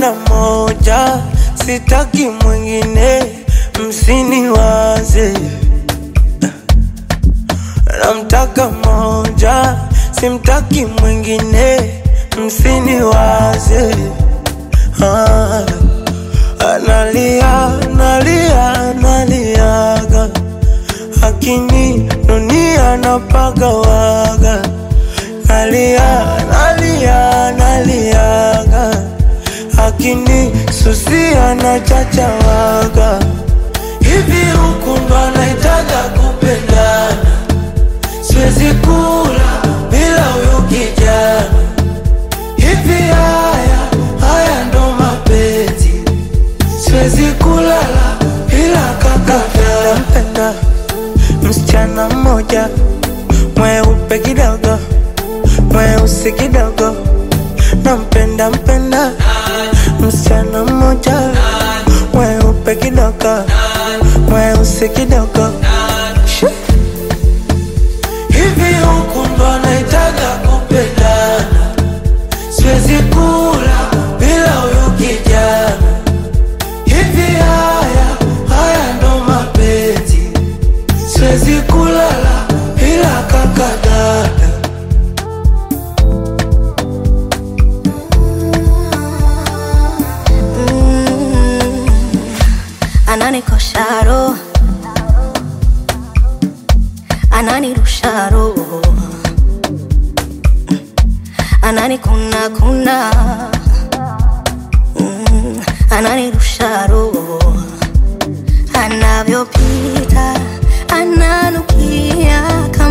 napenda moja, sitaki mwingine, msiniwaze. Namtaka moja, simtaki mwingine, msiniwaze. Ah, analia, analia, analiaga, akini dunia napagawaga, nalia, nalia, naliaga, akini susia na chachawaga, hivi huku ndo anaitaga kupendana siwezi kula bila huyu kijana. Hivi haya haya ndo mapenzi, siwezi kulala bila kaka. Nampenda msichana mmoja mweupe kidogo, mweusi kidogo, nampenda mpenda msichana mmoja mweupe kidogo, mweusi kidogo Shoo. Hivi huku ndo anaitaga kupendana, siwezi kula bila huyu kijana. Hivi haya haya ndo mapenzi, siwezi kulala bila kaka dada. ananikosha roho, ananirusha roho, ananikuna kuna, Mm, ananirusha roho, anavyopita ananukia